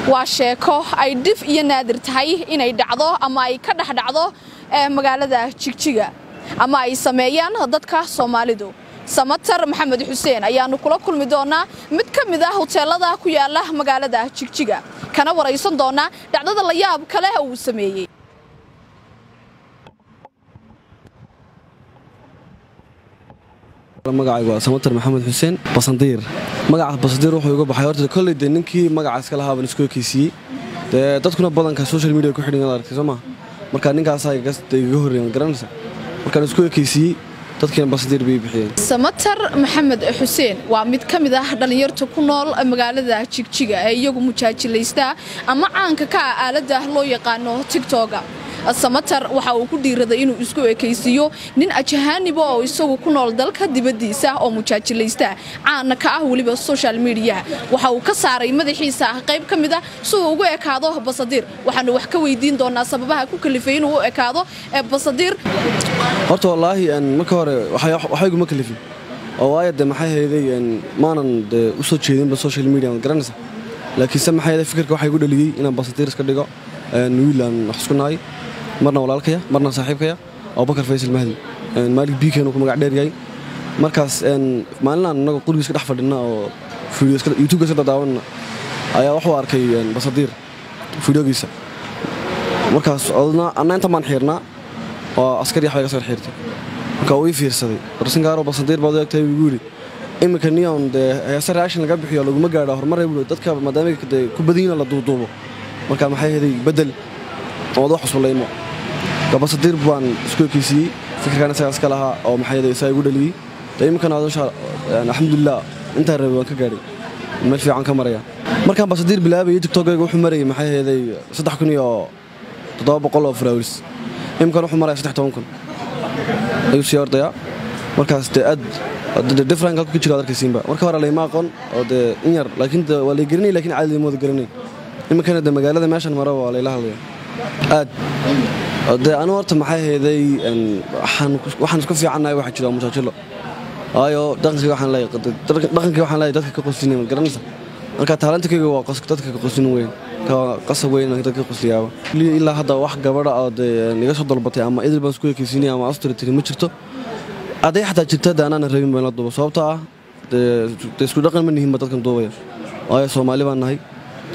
waa sheeko ay dhif iyo naadir tahay inay dhacdo ama ay ka dhex dhacdo magaalada jigjiga ama ay sameeyaan dadka soomaalidu samatar maxamed xuseen ayaannu kula kulmi doonaa mid ka mid ah hoteelada ku yaala magaalada jigjiga kana waraysan doonaa dhacdada la yaab kale uu sameeyey magacaygu waa samatar maxamed xuseen basandiir magaca basandiir wuxuu iga baxay horta kolley dee ninkii magaca iska lahaa baan isku ekeysiiyey dee dadkuna badanka social media ku xidhan aragtay soo maa marka ninkaasaa igaga horreeyan garanaysa markaan isku ekeysiiyey dadkiina basandiir bay bixiyeen samatar maxamed xuseen waa mid ka mid ah dhallinyarta ku nool magaalada jigjiga ee iyagu mujaajilaysta ama caanka ka ah aaladda loo yaqaano tigtoga samatar waxa uu ku dhiiraday inuu isku ekaysiiyo nin ajahaaniba oo isagu ku nool dalka dibaddiisa oo mujaajilaysta caana ka ah weliba social mediaha waxa uu ka saaray madaxiisa qayb ka mid ah si uu ugu ekaado basadiir waxaanu wax ka weydiin doonaa sababaha ku kalifay inuu u ekaado basadiir horta wallaahi marka hore waxayguma kalifin oo waayo de maxay hayday maanan de u soo jeedinba social media ma garanaysa laakiinse maxay hayday fikirka waxaa igu dhaliyey inaan basadiir iska dhigo wiilaan wax isku nahay marna walaalkaya marna saaxiibkaya abubakar faysal mahdi maalik biikeenu ku magac dheer yahay markaas maalinaan inagoo qurigiis ka dhex fadhina oo youtubeka iska dadaawanna ayaa wuxuu arkay basadiir fideogiisa markaas anna inta maan xiirnaa oo askari yaxbay ka soo xiirtay marka uu ii fiirsaday warsinkaaro basadiir baad u egtahay igu yidhi iminka niyon dee heese reaction laga bixiyo laguma gaadha horumaray buu dadka maadaama ku badanyina la duuduubo marka maxay heday bedel ood wax cusublaymo basadiir baan isku ekeysiiyey fikirkan isagaa iska lahaa oo maxay isaa igu dhaliyey de iminkana alxamdulilah intaan rabay waan ka gaadhay meel fiican ka maraya markaan basadiir bilaabayay tiktokayga wuxuu marayay maxay heeday saddex kun iyo toddoba boqol oo faraawlis iminkana wuxuu maraya saddex toban kun ayuu sii ordayaa markaas dee aad different halku ka jiro ad arkaysiinba marka hore layma aqoon oo dee in yar laakiin waa lay garanay lakin caadi layma wada garanayn iminkana de magaalada meeshan mara waa layla hadlaya aad dee anu horta maxay hayday waxaan isku fiicannahay waxa jira mujaajilo waayo dhaqankii waxaan leeyahay dadka ka qoslina ma garanaysa marka taalantikayga waa dadka ka qoslin weyn qasab weyn dadka ka qosliyaaba ilaa hadda wax gabadha oo dee iga soo dalbatay ama idil baan isku ekeysiinay ama astoritiri ma jirto hadday xataa jirta de anaana rabin baan la duuba sababtoo ah dee isku dhaqan ma nihinba dadkan duubaya waayo soomaali baan nahay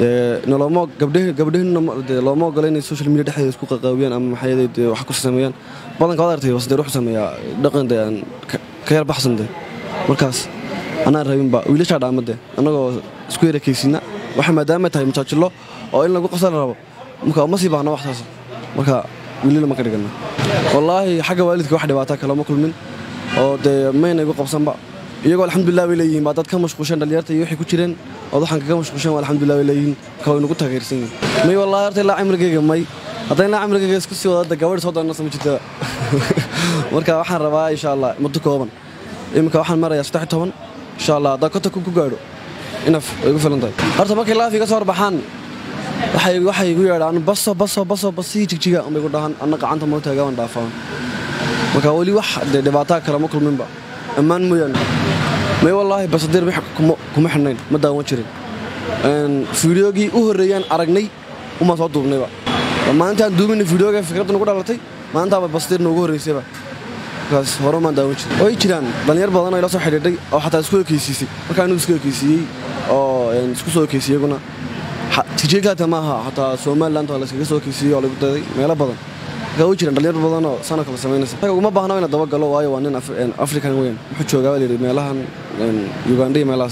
gabdhaheenna looma ogola inay social media dhexdeeda isku qaqaawiyaan ama maxay de wax ku sameeyaan badanka waad artay wasdeer wuxuu sameeyaa dhaqan de aan ka yar baxsan de markaas anaan rabinba wiilashaa dhaama de annagoo isku yarakaysiina waxa maadaama tahay mujaajilo oo in lagu qasal rabo marka uma sii baahna waxtaas marka wiilila ma ka dhigana wallaahi xagga waalidka wax dhibaataa kalama kulmin oo dee mayna igu qabsanba iyagoo alxamdulilah bay leeyihiin baa dad ka mashquusheen dhallinyarta iyo waxay ku jireen ood waxaan kaga mashquusheen waa alxamdulilah bay leeyihiin ka way nagu taageersan yihin may wallahi horta ilaa cimrigayga may hadda ilaa cimrigayga isku sii wadada gabadhi soo doonasa ma jirtada marka waxaan rabaa insha allah muddo kooban iminka waxaan marayaa saddex toban insha allah haddaan konta ku gaadho inaf way igu filan tahay horta markay laaf iga soo horbaxaan waxay igu yeedhaan baso baso baso basii jigjiga unbay igu dhahaan anna gacanta mootaaga waan dhaafaan marka weli wax dee dhibaataa kale ma kulminba ammaan mooyaane may wallaahi basadiir kuma xidhnayn ma daawan jirin fideogii u horreeyaan aragnay umaa soo duubnayba maalintaan duubina fideoga fikradda nagu dhalatay maalintaaba basadiir noogu horraysayba markaas hore maan daawan jirin way jiraan dhallinyar badan oo ila soo xidhiidhay oo xataa isku ekeysiisay markaa anigu isku ekeysiiyey oo isku soo ekeysiyey iyaguna tijeekaata maaha xataa somaliland waa layskaga soo ekeysiiyey oo lagu daday meelo badan way jiraan dhalinyar badan oo sana kala samaynaysa uma baahna ina dabagalo waayo waa nin african weyn wuxuu joogaa baa layidhi meelahan uganda iyo meelahaas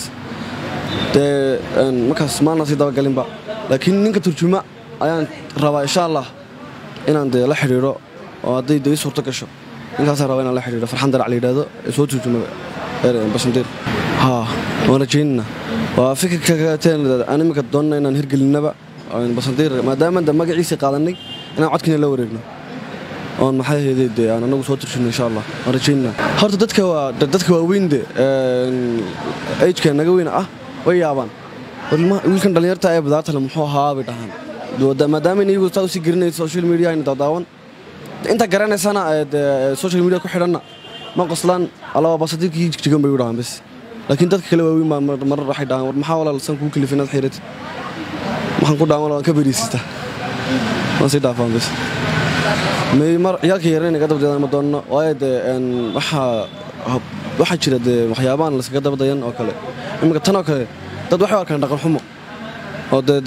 dee markaas maalna sii dabagalinba laakiin ninka turjuma ayaan rabaa insha allah inaan dee la xidhiidho oo hadday dee suurto gasho ninkaasaan rabaa inaan la xidhiidho farxan darac la yidhaahdo ee soo turjumada basandiir haa waan rajaynana waa fikirka kagateen aan iminka doonana inaan hirgelinnaba basandiir maadaama de magaciisii qaadanay inaan codkiina la wareegno oon maxay hayday dee aan anagu soo turjino insha allah waan rajaynana horta dadka waa dadka waaweyn de ageka naga weyn ah way yaabaan wiilkan dhallinyarta ee badaartale muxuu ahaa bay dhahaan maadaama in iyagu saa usii gelinayso social media ayna daadaawan inta garanaysana social media ku xidhanna ma qoslaan alaba basadiirkii jigjigan bay u dhahaan bes laakiin dadka kale waaweyn baa marar waxay dhahaan war maxaa walaal san kuu kalifin inaad xiratid waxaan ku dhaaman waan ka beriisistaa waan sii dhaafaan bas may mar ciyaalka yaran inaga dabdayan ma doonno waayo dee waxaa waxaa jira dee waxyaabahan layskaga dabdayan oo kale iminka tan oo kale dad waxay u arkaan dhaqan xumo oo dee